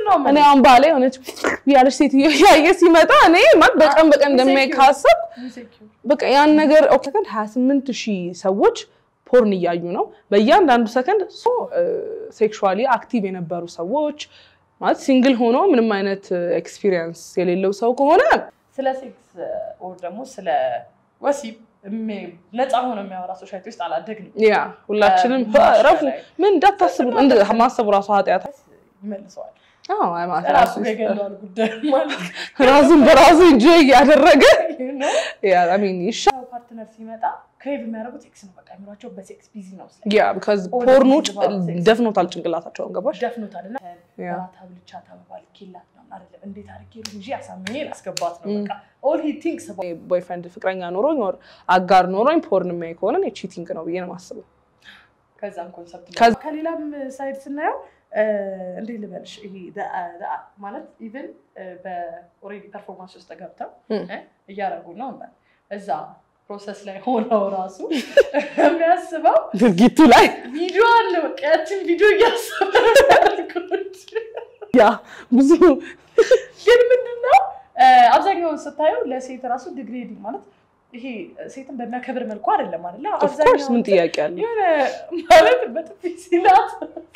ነው እኔ አሁን ባሌ የሆነች ያለች ሴትዮ ያየ ሲመጣ እኔ ማለት በቀን በቀን እንደሚያይ ካሰብ በቃ ያን ነገር ሰከንድ 28 ሺህ ሰዎች ፖርን እያዩ ነው። በእያንዳንዱ ሰከንድ ሴክሹዋሊ አክቲቭ የነበሩ ሰዎች ማለት ሲንግል ሆኖ ምንም አይነት ኤክስፒሪየንስ የሌለው ሰው ከሆነ ስለ ሴክስ ኦር ደግሞ ስለ ወሲብ የሚ- ነፃ ሆኖ የሚያወራ ሶሳይቲ ውስጥ አላደግንም። ያ ሁላችንም ማሻ ረፉ ላይ። ምን እንዳታስቡ እንደ ማሰቡ ራሱ ኃጢአት ይመልሰዋል። አዎ፣ ማለት ራሱ ራሱ የገለዋል ጉዳይ ማለት ራሱን በራሱ እንጆ እያደረገ ነው። ያ አይ ሚን ይሻ ፓርትነር ሲመጣ ክሬቭ የሚያደርጉት ሴክስ ነው። በቃ አይምሯቸው በሴክስ ቢዚ ነው። ስለ ያ ቢካዝ All ፖርኑ this is about sex. ደፍኖታል ጭንቅላታቸውን ገባሽ ደፍኖታል እና ያ ራት አብልቻ ተባባል ኬላት ነው አይደለም። እንዴት አድርጌ ልጅ አሳምኜ ላስገባት ነው። በቃ ኦል ሂ ቲንክስ ቦይፍሬንድ ፍቅረኛ ኖሮኝ ወር አጋር ኖሮኝ ፖርን የሚያይ ከሆነ እኔ ቺቲንግ ነው ብዬ ነው የማስበው። ከዛም ኮንሰፕት ከዛ- ከሌላም ሳይድ ስናየው እንዴት ልበልሽ ይሄ the- the- ማለት ኢቨን በኦልሬዲ ፐርፎርማንስ ውስጥ ገብተው እም። እ እያደረጉ ነው እንበል እዛ ፕሮሰስ ላይ ሆነው ራሱ የሚያስበው ድርጊቱ ላይ ቪዲዮ አለ። በቃ ያችን ቪዲዮ እያሰበ ነው ያደርጉት። ያ ብዙ ግን ምንድነው አብዛኛውን ስታየው ለሴት ራሱ ዲግሬዲንግ ማለት ይሄ ሴትን በሚያከብር መልኩ አይደለም አይደለ? ኦፍኮርስ ምን ጥያቄ አለ? የሆነ ማለት በጥፊ ሲላት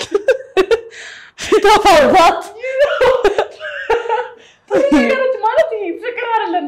ተፋባት ብዙ ነገሮች ማለት ይሄ ፍቅር አይደለም።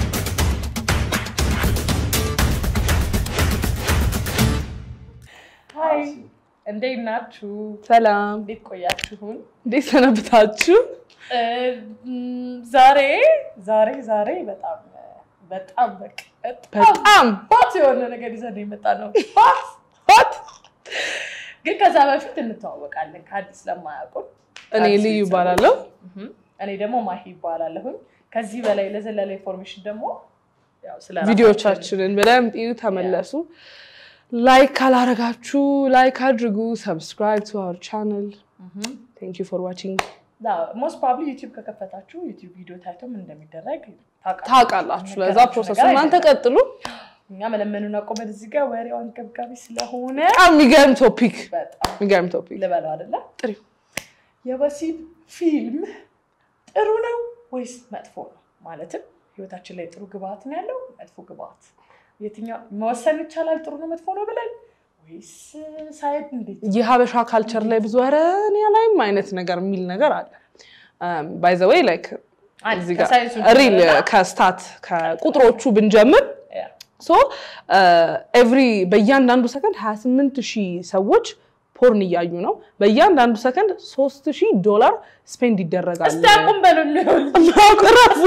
ሀይ እንዴት ናችሁ? ሰላም፣ እንዴት ቆያችሁን? እንዴት ሰነብታችሁ? እም፣ ዛሬ ዛሬ ዛሬ በጣም በጣም በቃ በጣም በጣም ባት የሆነ ነገር ይዘን የመጣ ነው። ባት ሆት ግን ከዛ በፊት እንተዋወቃለን ከአዲስ ለማያውቁን። እኔ አዲስ ልዩ ቤተሰቦች። ይባላለሁ። እህም፣ እኔ ደግሞ ማሂ ይባላለሁኝ። ከዚህ በላይ ለዘለለ ኢንፎርሜሽን ደግሞ ያው ስለ ራሳችን- ቪዲዮቻችንን በደንብ እዩ፣ ተመለሱ። ላይክ ካላረጋችሁ ላይክ አድርጉ። ሰብስክራይብ ቱ አወር ቻናል። እህም፣ ቴንክ ዩ ፎር ዋቺንግ። ሞስት ፕሮባብሊ ዩቲዩብ ከከፈታችሁ ዩቲዩብ ቪዲዮ ታይቶ ምን እንደሚደረግ ታውቃላችሁ። ታውቃላችሁ። ለዛ ነገራችሁ ፕሮሰሱ ነገር እናንተ አይደለም። ቀጥሉ። እኛ መለመኑን አቆመን እዚህ ጋር ወሬው አንገብጋቢ ስለሆነ በጣም የሚገርም ቶፒክ በጣም የሚገርም ቶፒክ ልበለው አይደለ? ጥሪው የወሲብ ፊልም ጥሩ ነው ወይስ መጥፎ ነው? ማለትም ህይወታችን ላይ ጥሩ ግብአት ነው ያለው መጥፎ ግብአት የትኛው መወሰን ይቻላል? ጥሩ ነው መጥፎ ነው ብለን ወይስ ሳይድ እንዴት? የሀበሻ ካልቸር ላይ ብዙ ኧረ እኔ ላይም አይነት ነገር የሚል ነገር አለ። ባይ ዘ ወይ ላይክ አንድ እዚህ ጋር ከሳይንሱ ሪል ጀምረና- ከስታት ከቁጥሮቹ ብንጀምር ያ፣ ሶ ኤቭሪ በእያንዳንዱ ሰከንድ 28 ሺህ ሰዎች ፖርን እያዩ ነው። በእያንዳንዱ ሰከንድ 3 ሺህ ዶላር ስፔንድ ይደረጋል። እስቲ አቁም በሉን ሊሆን ማቁረፉ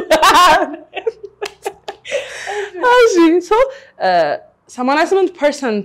እሺ ሶ 88 ፐርሰንት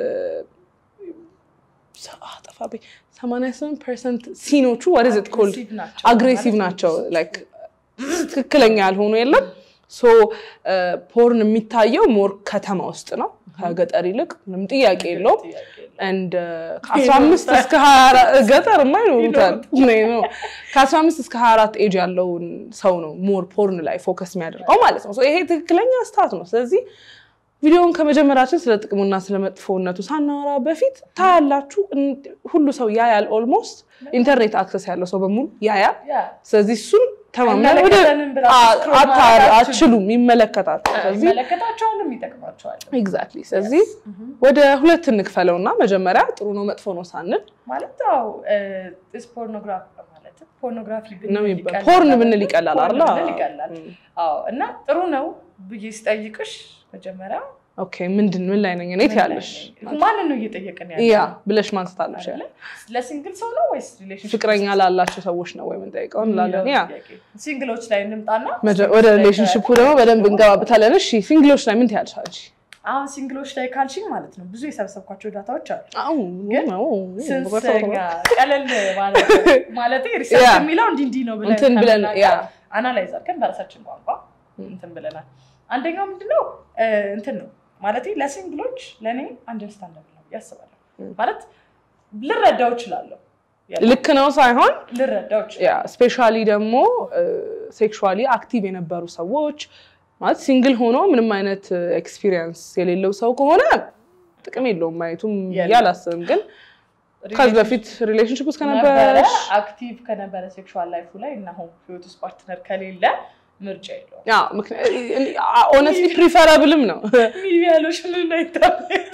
አጠፋብኝ 88 ፐርሰንት ሲኖቹ what is it called Aggressive ናቸው አግሬሲቭ ማለት ናቸው ላይክ ትክክለኛ ያልሆኑ የለም ሶ ፖርን የሚታየው ሞር ከተማ ውስጥ ነው ከገጠር ይልቅ ምንም ጥያቄ የለውም ጥያቄ የለውም። እንድ ከ15 እስከ 24 ገጠር ይኖሩታል ነው ከ15 እስከ 24 ኤጅ ያለውን ሰው ነው ሞር ፖርን ላይ ፎከስ የሚያደርገው ማለት ነው። So ይሄ ትክክለኛ ስታት ነው። ስለዚህ ቪዲዮውን ከመጀመራችን ስለ ጥቅሙና ስለ መጥፎነቱ ሳናወራ በፊት ታያላችሁ። እን- ሁሉ ሰው ያያል። ኦልሞስት ኢንተርኔት አክሰስ ያለው ሰው በሙሉ ያያል። ያ፣ ስለዚህ እሱን ተማምነን ወደ አይመለከተንም ብላችሁ አ- scroll አታ- ማድረግ አትችሉም፣ ይመለከታል። ስለዚህ ይመለከታቸዋልም ይጠቅማቸዋልም። ኤግዛክትሊ። ስለዚህ ወደ ሁለት እንክፈለው እና መጀመሪያ ጥሩ ነው መጥፎ ነው ሳንል ማለት አዎ ፖርኖግራፊ ማለት ፖርኖግራፊ ነው የሚባለው። ፖርን ብንል ይቀላል አይደል? ፖርን ብንል ይቀላል። አዎ እና ጥሩ ነው ብዬ ስጠይቅሽ መጀመሪያ ኦኬ ምንድን ምን ላይ ነኝ እኔ ትያለሽ? ማንን ነው እየጠየቅን ያለ ያ ብለሽ ማንሳት አለሽ። ለሲንግል ሰው ነው ወይስ ሪሌሽንሽፕ ፍቅረኛ ላላቸው ሰዎች ነው ወይ የምንጠይቀው እንላለን። ያ ሲንግሎች ላይ እንምጣና መጀ- ወደ ሪሌሽንሽፑ ደግሞ በደንብ እንገባበታለን። እሺ ሲንግሎች ላይ ምን ትያለሽ አንቺ? አሁን ሲንግሎች ላይ ካልሽኝ ማለት ነው ብዙ የሰበሰብኳቸው ዳታዎች አሉ አው ግን ነው ስንሰኛ ቀለል ማለት ሪሰርች ያ። የሚለው እንዲህ እንዲህ ነው እንትን ብለን ያ አናላይዝ አድርገን በራሳችን ቋንቋ እንትን ብለናል። አንደኛው ምንድነው እ፣ እንትን ነው ማለት ለሲንግሎች ለእኔ አንደርስታንደብል ነው ያስባለሁ። ማለት ልረዳው እችላለሁ ልክ ነው ሳይሆን ልረዳው ያ እችላለሁ። ስፔሻሊ ደግሞ ሴክሹዋሊ አክቲቭ የነበሩ ሰዎች ማለት ሲንግል ሆኖ ምንም አይነት ኤክስፒሪየንስ የሌለው ሰው ከሆነ ጥቅም የለውም ማየቱም ብዬ የለም። አላስብም። ግን ከዚህ በፊት ሪሌሽንሽፕ ውስጥ ነበረ ከነበረሽ አክቲቭ ከነበረ ሴክሹዋል ላይፉ ላይ እና አሁን ህይወት ውስጥ ፓርትነር ከሌለ ምርጫ የለውም። ኦነስትሊ ፕሪፈረብልም ነው ሚዲያሎች ምን አይታበት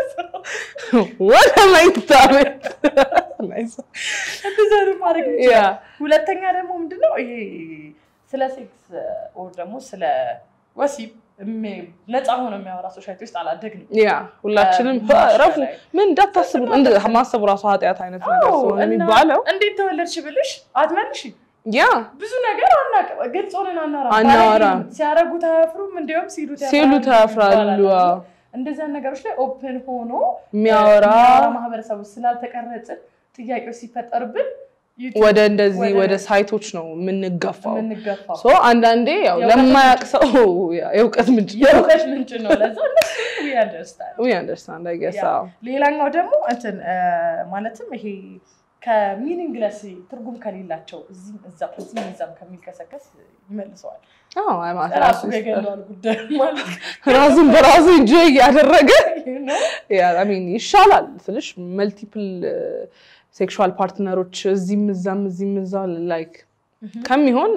ወደ መኝታ ቤት እንደዛ ነው ማድረግ ያ ይችላል። ሁለተኛ ደግሞ ምንድነው ይሄ ስለ ሴክስ ኦር ደግሞ ስለ ወሲብ እሚ- ነፃ ሆኖ የሚያወራ ሶሳይቲ ውስጥ አላደግንም። ያ ሁላችንም ማሻ ረፉ ላይ። ምን እንዳታስቡ እንደ ማሰቡ ራሱ ኃጢአት አይነት ነገር አዎ፣ ስለሆነ እና የሚባለው እንዴት ተወለድሽ ብልሽ አትመልሽ። ያ ብዙ ነገር አናውቅም፣ ግልጽ ሆነን አናወራም። አናወራም። ባለጌ ሲያረጉት አያፍሩም፣ እንዲሁም ሲሉት ሲሉት ያፍራሉ። አዎ። እንደዚያን ነገሮች ላይ ኦፕን ሆኖ የሚያወራ ማህበረሰብ ውስጥ ስላልተቀረጽን ጥያቄዎች ሲፈጠርብን ዩቲዩብ ወደ እንደዚህ ወደ- ወደ ሳይቶች ነው የምንገፋው። የምንገፋው ሶ አንዳንዴ ያው የእውቀት ለማያውቅ ሰው ያ የእውቀት ምንጭ የእውቀት ምንጭ ነው። ለዛ እነሱ ያንደርስታል። ዊ አንደርስታንድ አይ ጌስ ያ። ሌላኛው ደግሞ እንትን እ፣ ማለትም ይሄ ከሚኒንግለስ ትርጉም ከሌላቸው እዚህም እዛም እዚህም እዛም ከሚልከሰከስ ይመልሰዋል። ራሱ የገለዋል ጉዳይ ማለት ራሱን በራሱ እንጆ እያደረገ ነው። ያ አይ ሚን ይሻላል ስልሽ መልቲፕል ሴክሹዋል ፓርትነሮች እዚህም እዛም እዚህም እዛ ላይክ ከሚሆን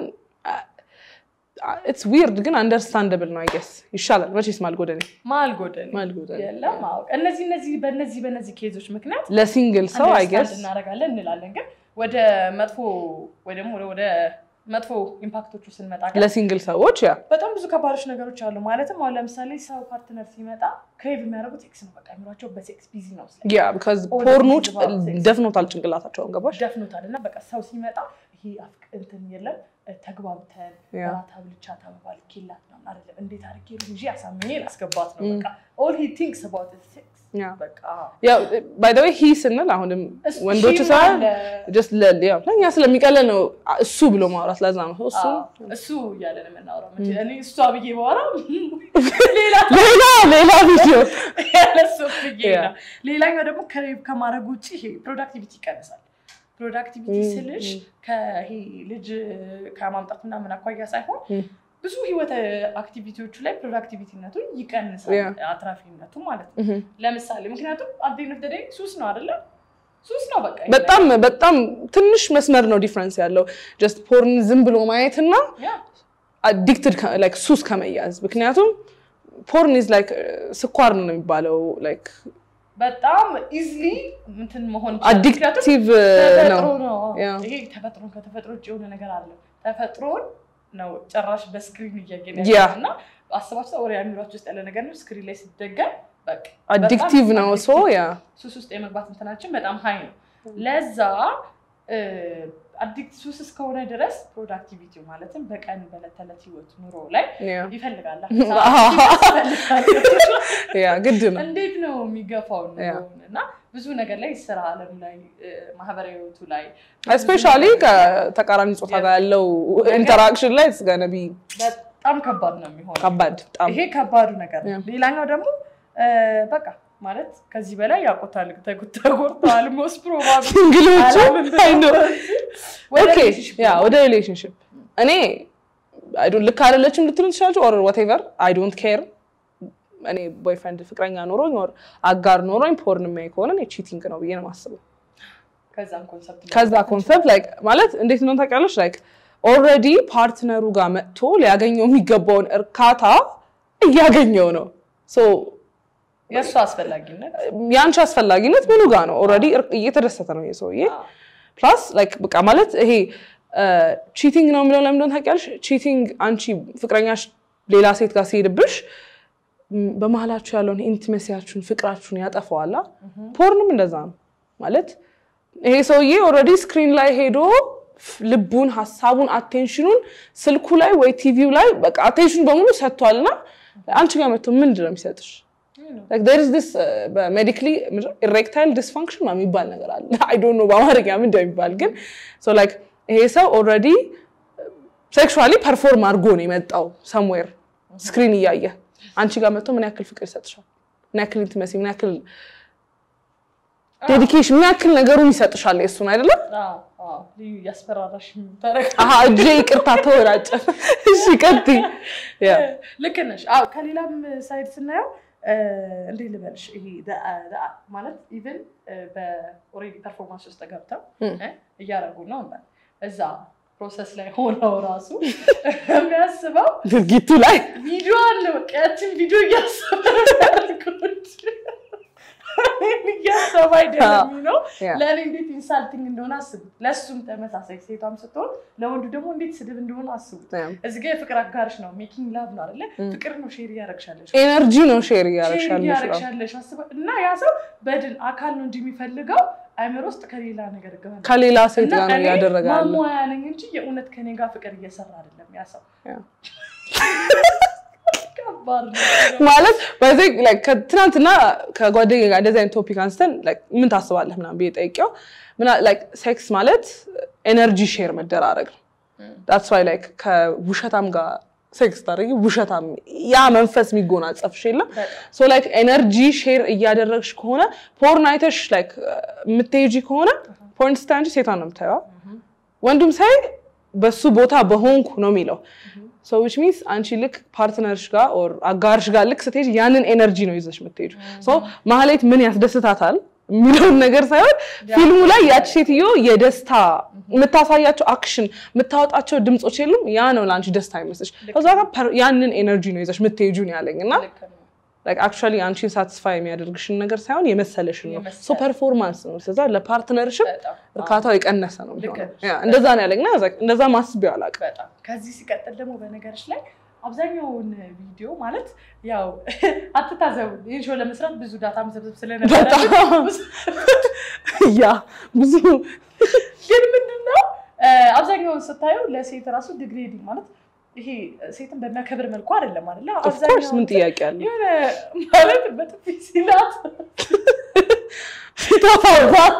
ኢትስ ዊርድ ግን አንደርስታንደብል ነው አይ ጌስ ይሻላል። መቼስ ማልጎደኔ ማልጎደል ማልጎደኔ የለም ማወቅ እነዚህ እነዚህ በእነዚህ በእነዚህ ኬዞች ምክንያት ለሲንግል ሰው አይ ጌስ አንደርስታንድ እናደርጋለን እንላለን። ግን ወደ መጥፎ ወይ ደግሞ ወደ መጥፎ ኢምፓክቶቹ ስንመጣ ግን ለሲንግል ሰዎች ያ በጣም ብዙ ከባዶች ነገሮች አሉ። ማለትም አሁን ለምሳሌ ሰው ፓርትነር ሲመጣ ክሬቭ የሚያደርጉት ሴክስ ነው። በቃ የሚሏቸው በሴክስ ቢዚ ነው ስለ ያ ቢካዝ All ፖርኑ this is about sex. ደፍኖታል ጭንቅላታቸውን ገባሽ? ደፍኖታል እና በቃ ሰው ሲመጣ ይሄ አፍቅ እንትን የለም ተግባብተን ያ ራት አብልቻ ተባባል ኬላት ምናምን አይደለም እንዴት አድርጌ ልጅ አሳምኜ ላስገባት ነው Mm. በቃ ኦል ሂ ቲንክስ አባውት ሴክስ ያ በቃ ያው ባይ ዘ ዌይ ሂ ስንል አሁንም እሱ ወንዶቹ ሺም ሳይሆን አለ። ጀስት ያው ለእኛ ስለሚቀለን ነው እሱ ብሎ ማውራት ለዛ ነው እሱ አዎ፣ እሱ እያለን የምናወራው መቼ እኔ እሷ ብዬ በኋላ ሌላ ሌላ ሌላ ቪዲዮ ያለሱ ብዬ Yeah. ነው። ሌላኛው ደግሞ ከሬብ ከማድረግ ውጭ ይሄ ፕሮዳክቲቪቲ ይቀንሳል። ፕሮዳክቲቪቲ Mm, ስልሽ mm. ከይሄ ልጅ ከማምጣት ምናምን አኳያ ሳይሆን Mm. ብዙ ህይወት አክቲቪቲዎቹ ላይ ፕሮዳክቲቪቲነቱ ይቀንሳል፣ Yeah. አትራፊነቱ ማለት ነው። ለምሳሌ ምክንያቱም አዴነት ደደ ሱስ ነው አይደለም? ሱስ ነው በቃ በጣም በጣም ትንሽ መስመር ነው ዲፍረንስ ያለው ጀስት ፖርን ዝም ብሎ ማየት እና ያ አዲክትድ ላይክ ሱስ ከመያዝ ምክንያቱም ፖርን ኢዝ ላይክ ስኳር ነው የሚባለው ላይክ በጣም ኢዝሊ እንትን መሆን ይችላል። ምክንያቱም አዲክቲቭ ተፈጥሮ ነው ነው። ያ። ይሄ ተፈጥሮን ከተፈጥሮ ውጭ የሆነ ነገር አለ። ተፈጥሮን ነው ጭራሽ በስክሪን እያየን ያ። ያለ እና አስባችሁ ወደ አእምሯችሁ ውስጥ ያለ ነገር ነው። ስክሪን ላይ ሲደገም በቃ አዲክቲቭ በጣም ነው ሶ addictive ያ ሱስ ውስጥ የመግባት እንትናችን በጣም ሀይ ነው። ለዛ አዲክት ሱስ እስከሆነ ድረስ ፕሮዳክቲቪቲ ማለትም በቀን በዕለት ተዕለት ህይወት ኑሮ ላይ ያ ይፈልጋል። ያ ግድ ነው እንዴት ነው የሚገፋው ያ። ኑሮውን እና ብዙ ነገር ላይ ስራ አለም ላይ እ፣ ማህበራዊ ህይወቱ ላይ እስፔሻሊ ከተቃራኒ ጾታ ጋር ያለው ኢንተራክሽን ላይ ገነ ቢ በጣም ከባድ ነው የሚሆነው። ከባድ በጣም ይሄ ከባዱ ነገር ያ። ነው። ሌላኛው ደግሞ እ፣ በቃ ማለት ከዚህ በላይ ያቆታል ተጎድተዋል። ሞስት ፕሮባብሊ ሲንግሎቹ አይ ኖ ወደ ኦኬ relationship ያ ወደ ሪሌሽንሽፕ እኔ አይ ዶንት ልክ አይደለችም ልትሉ ትችላችሁ ኦር ዋቴቨር አይ ዶንት ኬር እኔ ቦይፍሬንድ ፍቅረኛ ኖሮኝ ኦር አጋር ኖሮኝ ፖርን የሚያይ ከሆነ እኔ ቺቲንግ ነው ብዬ ነው የማስበው ከዛም ኮንሰፕት ከዛ ኮንሰፕት ላይክ ማለት እንዴት ነው ታውቂያለሽ ላይክ ኦልሬዲ ፓርትነሩ ጋር መጥቶ ሊያገኘው የሚገባውን እርካታ እያገኘው ነው ሶ የእሱ አስፈላጊነት የአንቺ አስፈላጊነት ምኑ ጋር ነው ኦልሬዲ እየተደሰተ ነው ይሄ ሰውዬ ፕላስ ላይክ በቃ ማለት ይሄ ቺቲንግ ነው የሚለው ለምንድን ታውቂያለሽ? ቺቲንግ አንቺ ፍቅረኛሽ ሌላ ሴት ጋር ሲሄድብሽ ም፣ በመሀላችሁ ያለውን ኢንቲሜሲያችሁን ፍቅራችሁን ያጠፋዋላ። ፖርንም እንደዛ ነው ማለት ይሄ ሰውዬ ኦልሬዲ ስክሪን ላይ ሄዶ ፍ- ልቡን፣ ሀሳቡን፣ አቴንሽኑን ስልኩ ላይ ወይ ቲቪው ላይ በቃ አቴንሽኑ በሙሉ ሰጥቷልና አንቺ ጋር መጥቶ ምንድን ነው የሚሰጥሽ? ሜዲካሊ ኢሬክታይል ዲስፋንክሽን የሚባል ነገር አለ። አይ ዶንት ኖ በአማርኛ ምን እንደሚባል ግን ሶ ላይክ ይሄ ሰው ኦልሬዲ ሴክሹዋሊ ፐርፎርም አድርጎ ነው የመጣው ሰምዌር ስክሪን እያየ አንቺ ጋር መጥቶ ምን ያክል ፍቅር ይሰጥሻል? ምን ያክል ኢንቲመሲ፣ ምን ያክል ዴዲኬሽን፣ ምን ያክል ነገሩን ይሰጥሻል? የእሱን አይደለም አዎ፣ አዎ፣ ልዩ እያስፈራራሽ ተረክ አሀ እጄ ይቅርታ ተወራጨ። እሺ ቀጥይ። ያ ልክ ነሽ። አዎ ከሌላም ሳይድ ስናየው እንዴት ልበልሽ ይሄ ደ- ደ- ማለት ኢቨን በኦልሬዲ ፐርፎርማንስ ውስጥ ገብተው እም። እ እያደረጉ ነው እንበል። እዛ ፕሮሰስ ላይ ሆነው ራሱ የሚያስበው ድርጊቱ ላይ ቪዲዮ አለ። በቃ ያችን ቪዲዮ እያሰበ ነው ያደርጉት። እኔን እያሰበ አይደለም ነው ያ። ለእኔ እንዴት ኢንሳልቲንግ እንደሆነ አስቡት። ለእሱም ተመሳሳይ ሴቷም ስትሆን ለወንዱ ደግሞ እንዴት ስድብ እንደሆነ አስቡት። እዚህ ጋ የፍቅር አጋርሽ ነው፣ ሜኪንግ ላቭ ነው አይደለ? ፍቅር ነው፣ ሼር እያረግሻለሽ ኤነርጂ ነው ሼር ሼር እያረግሻለሽ ነው። እያረግሻለሽ አስበ- እና ያ ሰው በድን አካል ነው እንጂ የሚፈልገው አይምሮ ውስጥ ከሌላ ነገር ጋር ነው። ከሌላ ሴት እና ጋር ነው እኔ እያደረገ ያለው። ማሟያ ነኝ እንጂ የእውነት ከኔ ጋር ፍቅር እየሰራ አይደለም ያ ሰው። ያ። ከባድ ነው። ማለት በዚህ like ከትናንትና ከጓደኛዬ ጋር እንደዚህ አይነት ቶፒክ አንስተን like ምን ታስባለህ ምናምን ብዬ ጠይቄው ምና- like ሴክስ ማለት ኤነርጂ ሼር መደራረግ ነው። ዳትስ ዋይ ላይክ ከውሸታም ጋር ሴክስ ታደርጊ ውሸታም ያ መንፈስ የሚጎናጸፍሽ የለም በጣም ሶ ላይክ ኤነርጂ ሼር እያደረግሽ ከሆነ ፖርን አይተሽ ላይክ የምትሄጂ ከሆነ ፖርን ስታይ አንቺ ሴቷን ነው የምታየዋ ወንዱም ሳይ በሱ ቦታ በሆንኩ ነው የሚለው ሶ ዊች ሚንስ አንቺ ልክ ፓርትነርሽ ጋር ኦር አጋርሽ ጋር ልክ ስትሄጂ ያንን ኤነርጂ ነው ይዘሽ የምትሄጂው ሶ ማህሌት ምን ያስደስታታል የሚለውን ነገር ሳይሆን ፊልሙ ላይ ያቺ ሴትዮ የደስታ የምታሳያቸው አክሽን የምታወጣቸው ድምፆች የሉም ያ ነው ለአንቺ ደስታ አይመስልሽ ከዛ ጋር ፐር- ያንን ኤነርጂ ነው ይዘሽ የምትሄጂው ነው ያለኝ እና ልክ ነው። ላይክ አክቹዋሊ አንቺን ሳቲስፋይ የሚያደርግሽን ነገር ሳይሆን የመሰለሽን ነው የመሰለ- ሶ ፐርፎርማንስ ነው ስለዛ ለፓርትነርሽፕ በጣም እርካታው የቀነሰ ነው ልክ የሚሆነው ነሽ። ያ፣ እንደዛ ነው ያለኝ እና I was like እንደዛ ማስቤው አላውቅም በጣም ከዚህ ሲቀጥል ደግሞ በነገሮች ላይ አብዛኛውን ቪዲዮ ማለት ያው አትታዘቡ ይህን ሾው ለመስራት ብዙ ዳታ መሰብሰብ ስለነበረ በጣም ያ ብዙ ግን ምንድነው እ፣ አብዛኛውን ስታዩ ለሴት ራሱ ዲግሬዲንግ ማለት ይሄ ሴትን በሚያከብር መልኩ አይደለም አይደለ? ኦፍኮርስ ምን ጥያቄ አለ የሆነ ማለት በጥፊ ሲላት ተፋባት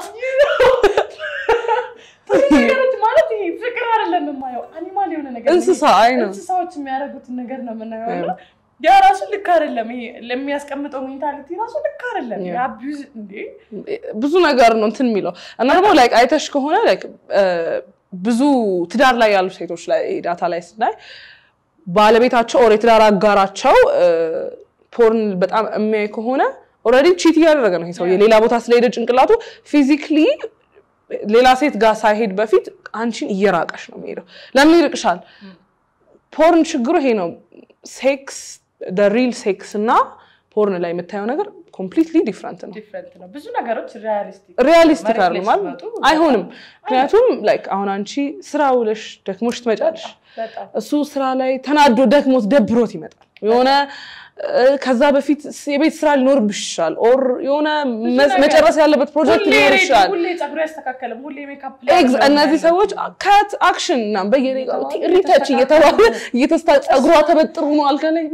ብዙ ነገሮች ማለት ይሄ ፍቅር አይደለም የማየው አኒማል የሆነ ነገር ነው። እንስሳ አይ ነው እንስሳዎች የሚያደርጉትን ነገር ነው የምናየው እና ያ ራሱ ልክ አይደለም። ይሄ ለሚያስቀምጠው ሜንታሊቲ ራሱ ልክ አይደለም። ያ። የአቢዩዝ እንዴ ብዙ ነገር ነው እንትን የሚለው እና ደግሞ ላይክ አይተሽ ከሆነ ላይክ ብዙ ትዳር ላይ ያሉ ሴቶች ላይ ዳታ ላይ ስናይ ባለቤታቸው ኦር የትዳር አጋራቸው ፖርን በጣም የሚያይ ከሆነ ኦልሬዲ ቺት እያደረገ ነው ይሄ ሰው የሌላ ቦታ ስለሄደ ጭንቅላቱ ፊዚክሊ ሌላ ሴት ጋር ሳይሄድ በፊት አንቺን እየራቀሽ ነው የሚሄደው ለምን ይርቅሻል ፖርን ችግሩ ይሄ ነው ሴክስ ሪል ሴክስ እና ፖርን ላይ የምታየው ነገር ኮምፕሊትሊ ዲፍረንት ነው ዲፍረንት ነው። ብዙ ነገሮች ሪያሊስቲክ ሪያሊስቲክ መሬት ላይ አይደለም ማለት ሲመጡ አይሆንም። ምክንያቱም ላይክ አሁን አንቺ ስራ ውለሽ ደክሞሽ ትመጫለሽ። በጣም እሱ ስራ ላይ ተናዶ ደክሞት ደብሮት ይመጣል። የሆነ እ፣ ከዛ በፊት ስ- የቤት ስራ ሊኖርብሽ ይችላል። ኦር የሆነ መስ- ነገር- መጨረስ ያለበት ፕሮጀክት ሁሌ ሊኖር ሬዲ፣ ይችላል። ሁሌ ፀጉር ያስተካከለም፣ ሁሌ ሜካፕ ኤግዝ እነዚህ ሰዎች ከት አክሽን እና በየደቂቃው ሪተች እየተባለ እየተስታ ጸጉሯ ተበጥሩ ነው አልጋ ላይ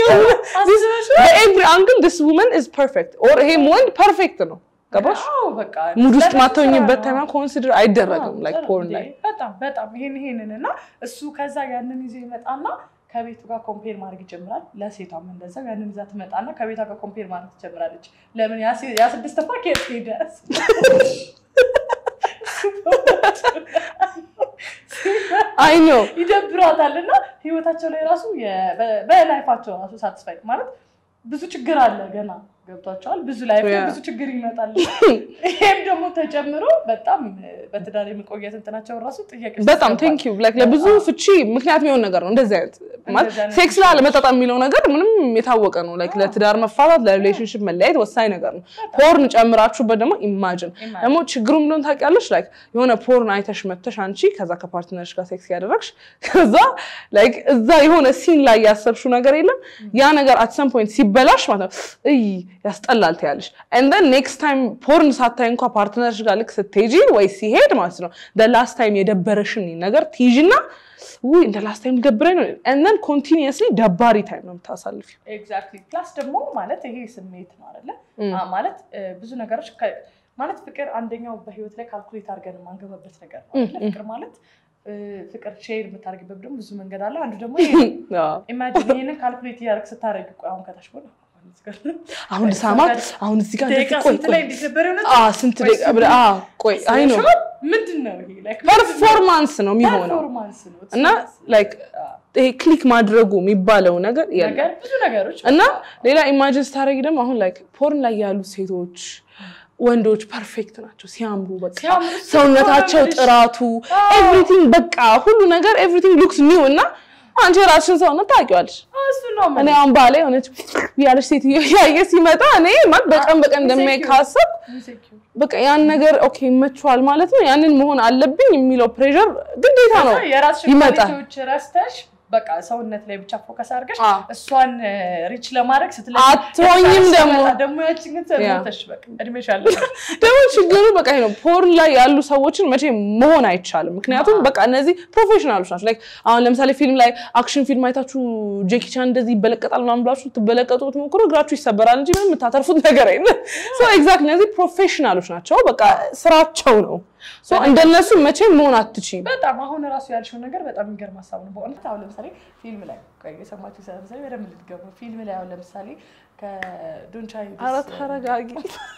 በኤቭሪ አንግል ዲስ ውመን ኢዝ ፐርፌክት ኦር ይሄም ወንድ ፐርፌክት ነው። ገባሽ? በቃ ሙድ ውስጥ ለነሱ ማተኝበት ስራ ታይም ነው። ኮንሲደር አይደረግም አዎ፣ ላይክ ጥሩ ፖርን እንዴ! ላይ በጣም በጣም ይሄን ይሄንን እና እሱ ከዛ ያንን ይዞ ይመጣና ከቤቱ ጋር ኮምፔር ማድረግ ይጀምራል። ለሴቷም እንደዛው ያንን ይዛ ትመጣና ከቤቷ ጋር ኮምፔር ማድረግ ትጀምራለች። ለምን ያ ሴ- ያ ስድስት ፓኬት ሄደ አይ ነው ይደብሯታል እና ህይወታቸው ላይ ራሱ የ- በ- በላይፋቸው ራሱ ሳትስፋይ ማለት ብዙ ችግር አለ ገና ገብቷቸዋል። ብዙ ላይፍ ላይ Yeah. ብዙ ችግር ይመጣል። ይሄም ደግሞ ተጨምሮ በጣም በትዳር የመቆየት እንትናቸውን ራሱ ጥያቄ ውስጥ በጣም ያስገባል። ቴንክ ዩ ላይክ ለብዙ ፍቺ ምክንያት የሚሆን ነገር ነው። እንደዚህ አይነት ማለት እንደዚህ አይነት ሴክስ ላይ አለመጣጣም የሚለው ነገር ምንም የታወቀ ነው። ላይክ ለትዳር መፋታት ለሪሌሽንሽፕ መለያየት ወሳኝ ነገር ነው። ፖርን ጨምራችሁበት ደግሞ ኢማጅን Imagine. ደግሞ ችግሩ ምንድን ታውቂያለሽ? ላይክ የሆነ ፖርን አይተሽ መተሽ አንቺ ከዛ ከፓርትነርሽ ጋር ሴክስ ያደረግሽ ከዛ ላይክ እዛ የሆነ ሲን ላይ ያሰብሽው ነገር የለም ያ ነገር አት ሰም ፖይንት ሲበላሽ ማለት ነው እይ ያስጠላል ትያለሽ። ኤንድ ዘን ኔክስት ታይም ፖርን ሳታይ እንኳ ፓርትነርሽ ጋር ልክ ስትሄጂ ወይ ሲሄድ ማለት ነው ላስት ታይም የደበረሽን ነገር ትይዥና ውይ እንደ ላስት ታይም ደብረኝ ነው ኤንድ ዘን ኮንቲኒየስሊ ደባሪ ታይም ነው የምታሳልፊው። ኤግዛክትሊ ፕላስ ደግሞ ማለት ይሄ ስሜት ነው አይደለ? Mm. አ- ማለት እ፣ ብዙ ነገሮች ከ- ማለት ፍቅር አንደኛው በህይወት ላይ ካልኩሌት አድርገን የማንገባበት ነገር ነው አይደለ? ፍቅር ማለት እ፣ ፍቅር ሼር የምታደርግበት ደግሞ ብዙ መንገድ አለ። አንዱ ደግሞ ይሄ ነው። አዎ። ኢማጂን ይሄንን ካልኩሌት እያደረግ ስታደርግ ቆይ አሁን ከታች ጎን አሁን ልሳማት አሁን እዚህ ጋር ደቂቃ እንደዚህ ቆይ ስንት ቆይ ላይ እንዴት ነበር የሆነው? አ ስንት ደቂቃ ብለህ አ ቆይ አይ ነው ምንድን ነው ይሄ? Like ፐርፎርማንስ ነው የሚሆነው ፐርፎርማንስ ነው። እና ላይክ ይሄ ክሊክ ማድረጉ የሚባለው ነገር የለም ነገር ብዙ ነገሮች እና ሌላ ኢማጂን ስታደርጊ ደግሞ አሁን ላይክ ፖርን ላይ ያሉት ሴቶች ወንዶች ፐርፌክት ናቸው ሲያምሩ በቃ ሲያምሩ ሰውነታቸው ሲያምሩ ጥራቱ ኤቭሪቲንግ በቃ ሁሉ ነገር ኤቭሪቲንግ ሉክስ ኒው እና አንቺ የራስሽን ሰውነት ታውቂዋለሽ እሱ ነው እኔ ማለት አሁን ባሌ የሆነች ያለች ሴትዮ ያየ ሲመጣ እኔ ማለት በቀን በቀን እንደሚያይ ካሰብ insecure። በቃ ያን ነገር ኦኬ ይመችዋል ማለት ነው ያንን መሆን አለብኝ የሚለው ፕሬሸር ግዴታ ነው የራስሽን ይመጣል። ኳሊቲዎች ረስተሽ በቃ ሰውነት ላይ ብቻ ፎከስ አድርገሽ አዎ። እሷን ሪች ለማድረግ ስትለኝ አትሆኝም ደግሞ። ደግሞ ያችን ግን ሰሞተሽ በቃ እድሜሽ አለሽ ደግሞ ችግሩ በቃ ይሄ ነው ፖርን ላይ ያሉ ሰዎችን መቼ መሆን አይቻልም ምክንያቱም በቃ እነዚህ ፕሮፌሽናሎች ናቸው ላይክ አሁን ለምሳሌ ፊልም ላይ አክሽን ፊልም አይታችሁ ጄኪ ቻን እንደዚህ ይበለቀጣል ምናምን ብላችሁ ትበለቀጡ ብትሞክሩ እግራችሁ ይሰበራል እንጂ ምንም የምታተርፉት ነገር የለም ኤግዛክት እነዚህ ፕሮፌሽናሎች ናቸው በቃ ስራቸው ነው So እንደነሱ መቼም መሆን አትችይም በጣም አሁን ራሱ ያልሽው ነገር በጣም የሚገርም ሀሳብ ነው በእውነት አሁን ለምሳሌ ፊልም ላይ ቆይ የሰማችሁ ለምሳሌ በደንብ ልትገቡ ፊልም ላይ አሁን ለምሳሌ ከዶንቻ ኧረ ተረጋጊ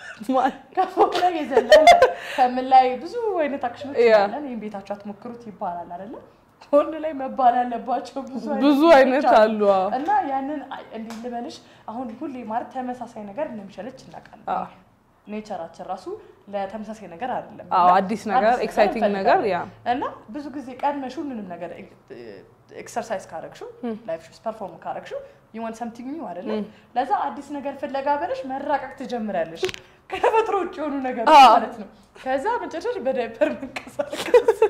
ከፎቅ ላይ የዘለለ ከምን ላይ ብዙ አይነት አክሽኖች ያ። ይባላል ይህም ቤታችሁ አትሞክሩት ይባላል አይደለ ሆን ላይ መባል ያለባቸው ብዙ ብዙ ፊልሞች አይነት አሉ አዎ። እና ያንን አይ- እንዲህ ልበልሽ አሁን ሁሌ ማለት ተመሳሳይ ነገር እንደሚሸለች እናውቃለን አዎ። ኔቸራችን ራሱ ለተመሳሳይ ነገር አይደለም አዎ እና አዲስ ነገር አዲስ ኤክሳይቲንግ ነገር እንፈልጋለን። ያ እና ብዙ ጊዜ ቀድመሽ ሁሉንም ነገር ኤክሰርሳይዝ ካረግሽው ላይፍ ውስጥ ፐርፎርም ካረግሽው ዩወን ሰምቲንግ ኒው አይደለ ለዛ አዲስ ነገር ፍለጋ በለሽ መራቀቅ ትጀምሪያለሽ ከተፈጥሮ ውጭ የሆኑ ነገሮች አዎ። ማለት ነው ከዛ መጨረሻሽ በዳይፐር መንቀሳቀስ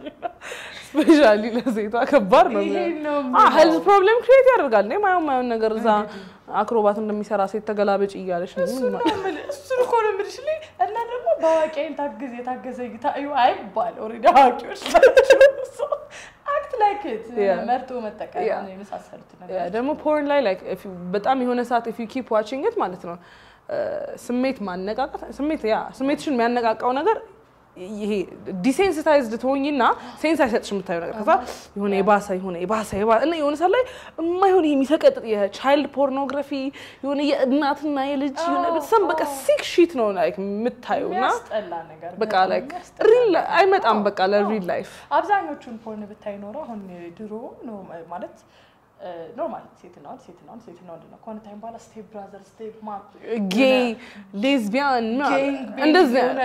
ስፔሻሊ ለሴቷ ከባድ ነው ይሄ ነው ሄልዝ ፕሮብሌም ክሬት ያደርጋል እንዴ ማየው ማየውን ነገር እዛ አክሮባት እንደሚሰራ ሴት ተገላበጭ እያለች ነው እሱን ነው የምልህ፣ እሱን እኮ ነው የምልሽ እኔ። እና ደግሞ በአዋቂ አይን ታግዝ የታገዘ እይታ እዩ አይባል ኦልሬዲ አዋቂዎች ናቸው አክት ላይክ Yeah. መርጦ መጠቀም Yeah. የመሳሰሉት ያ ነገር ደግሞ ፖርን ላይ ላይክ በጣም የሆነ ሰዓት ኢፍ ዩ ኪፕ ዋቺንግ ኢት ማለት ነው ስሜት ማነቃቃት ስሜት ያ ስሜትሽን የሚያነቃቃው ነገር ይሄ ዲሴንሲታይዝድ ትሆኝና ሴንስ አይሰጥሽ የምታየው ነገር ከዛ የሆነ የባሰ የሆነ የባሰ የባሰ እና የሆነ ሰዓት ላይ የማይሆን ይሄ የሚሰቀጥጥ የቻይልድ ፖርኖግራፊ የሆነ የእናትና የልጅ የሆነ አዎ፣ በጣም በቃ አዎ። ሲክ ሺት ነው ላይክ የምታየው እና የሚያስጠላ ነገር በቃ በጣም ላይክ የሚያስጠላ ሪል ነገር። አይመጣም አዎ፣ በቃ ለሪል አዎ። ላይፍ አብዛኞቹን ፖርን ብታይ ኖሮ አሁን ድሮ ነው ማለት ኖርማል ሴትና ወንድ ሴትና ወንድ ሴትና ወንድ ነው ከሆነ ታይም በኋላ ስቴፕ ብራዘር ስቴፕ ማም ጌይ ሌዝቢያን ጌንግ እንደዚህ የሆነ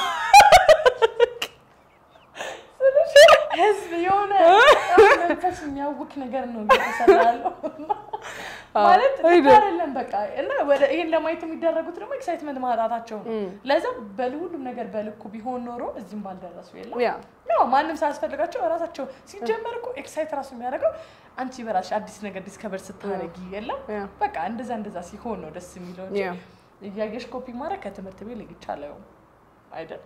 ህዝብ የሆነ መንፈስ የሚያውክ ነገር ነው እየተሰራ ያለው ማለት ልክ አይደል? አይደለም በቃ እና ወደ ይሄን ለማየት የሚደረጉት ደግሞ ኤክሳይትመንት ማጣታቸው ነው ለዛ በሁሉም ነገር በልኩ ቢሆን ኖሮ እዚህም ባልደረሱ የለም ያ ያው ማንም ሳያስፈልጋቸው ራሳቸው ሲጀመር እኮ ኤክሳይት ራሱ የሚያደርገው አንቺ በራስሽ አዲስ ነገር ዲስከቨር ስታደርጊ የለም ያ በቃ እንደዛ እንደዛ ሲሆን ነው ደስ የሚለው እንጂ ያ እያየሽ ኮፒ ማድረግ ከትምህርት ቤት ልግቻለው አይደል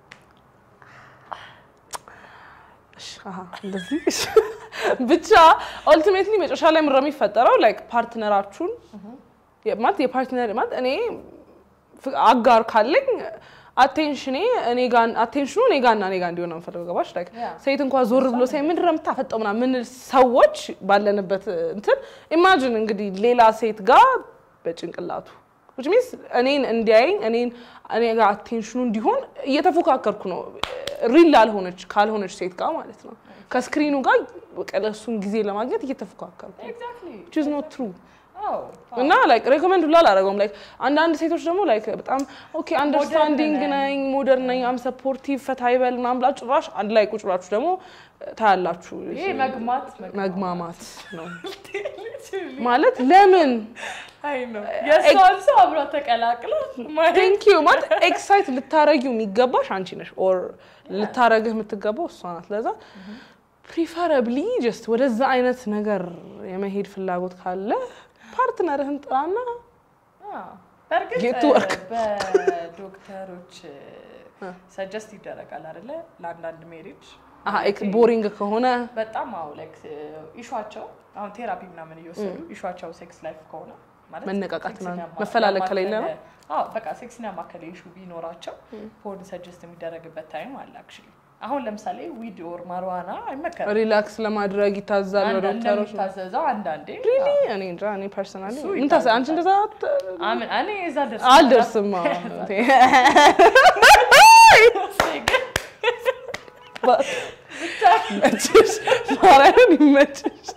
እሺ፣ አሀ፣ እንደዚህ እሺ። ብቻ ኦልቲሜትሊ መጨረሻ ላይ ምረ የሚፈጠረው ላይክ ፓርትነራችሁን የ- ማለት የፓርትነር ማለት እኔ ፍ- አጋር ካለኝ አቴንሽኔ እኔ ጋር አቴንሽኑ እኔ ጋር እና እኔ ጋር እንዲሆን ነው የምፈልገው። ገባሽ? ላይክ ያ። ሴት እንኳን ዞር ብሎ ሳይ ምንድን ነው የምታፈጠው ምናምን ምንል ሰዎች ባለንበት እንትን ኢማጅን እንግዲህ ሌላ ሴት ጋር በጭንቅላቱ which means እኔን እንዲያየኝ እኔን እኔ ጋር አቴንሽኑ እንዲሆን እየተፎካከርኩ ነው ሪል ላልሆነች ካልሆነች ሴት ጋር ማለት ነው ከስክሪኑ ጋር በቃ ለእሱን ጊዜ ለማግኘት እየተፎካከርኩ ነው ኤግዛክትሊ which is not true አዎ እና ላይክ ሬኮመንድ ሁላ አላደረገውም። ላይክ አንዳንድ ሴቶች ደግሞ ላይክ በጣም ኦኬ አንደርስታንዲንግ ነን። ነኝ ሞደርን ነኝ አም ሰፖርቲቭ ፈታ ይበል ምናምን ብላችሁ ጭራሽ አንድ ላይ ቁጭ ብላችሁ ደግሞ ታያላችሁ። ይሄ መግማት መግማማት ነው ማለት ለምን አይ ነው የእሷን ሰው አብሯ ተቀላቅሎ ማየት ቴንክ ዩ ማለት ኤክሳይት ልታረጊው የሚገባሽ አንቺ ነሽ ኦር ልታረግህ የምትገባው እሷ ናት። ለዛ ፕሪፈረብሊ ጀስት ወደዛ አይነት ነገር የመሄድ ፍላጎት ካለ ፓርትነርህን ጥራና አዎ። በእርግጥ Get to work. በዶክተሮች ሰጀስት ይደረጋል አይደለ ለአንዳንድ ሜሪጅ ቦሪንግ ከሆነ በጣም አዎ ላይክ ኢሹዋቸው አሁን ቴራፒ ምናምን እየወሰዱ ኢሹዋቸው ሴክስ ላይፍ ከሆነ ማለት መነቃቃት ሴክስን ምናምን ያማ- መፈላለግ ከሌለ ነው? ያማከለ- አዎ በቃ ሴክስን ያማከለ ኢሹ ቢኖራቸው ፖርን ሰጀስት የሚደረግበት ታይም አለ አክቹዋሊ አሁን ለምሳሌ ዊድ ኦር ማርዋና አይመከርም። ሪላክስ ለማድረግ ይታዛል አንዳንድ ዶክተሮች። እንደሚታዘዘው አንዳንዴ ሪሊ እኔ እንጃ እኔ ፐርሰናሊ እሱ ምን ታስ አንቺ እንደዛ አት- አምን እኔ እዛ ደርስ አልደርስም። አዎ። ይመችሽ፣ ማርያምን ይመችሽ።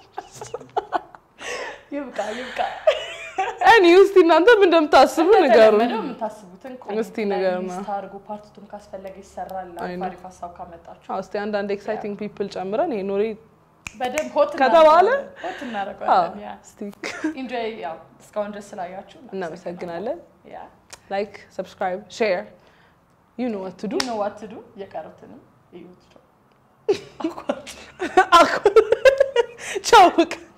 ይብቃ ይብቃ። እኔ እስቲ እናንተ ምን እንደምታስቡ ንገሩን። እንደተለመደው የምታስቡትን እስቲ ንገሩን። ሊስት አድርጎ ፓርቲቱን ካስፈለገ ይሰራል። አይ ነው። አሪፍ ሀሳብ ካመጣችሁ አዎ፣ እስቲ አንዳንድ ኤክሳይቲንግ ፒፕል ጨምረን ይሄ ኖሬ በደንብ ሆት ከተባለ? እናደርገዋለን። ሆት እናደርገዋለን። ያ እስቲ ኢንጆይ ያው እስካሁን ድረስ ስላያችሁ እናመሰግናለን። ያ ላይክ፣ ሰብስክራይብ፣ ሼር ዩ ኖ ዋት ቱ ዱ ዱ ኖ ዋት ዱ የቀሩትንም እዩት። ቻው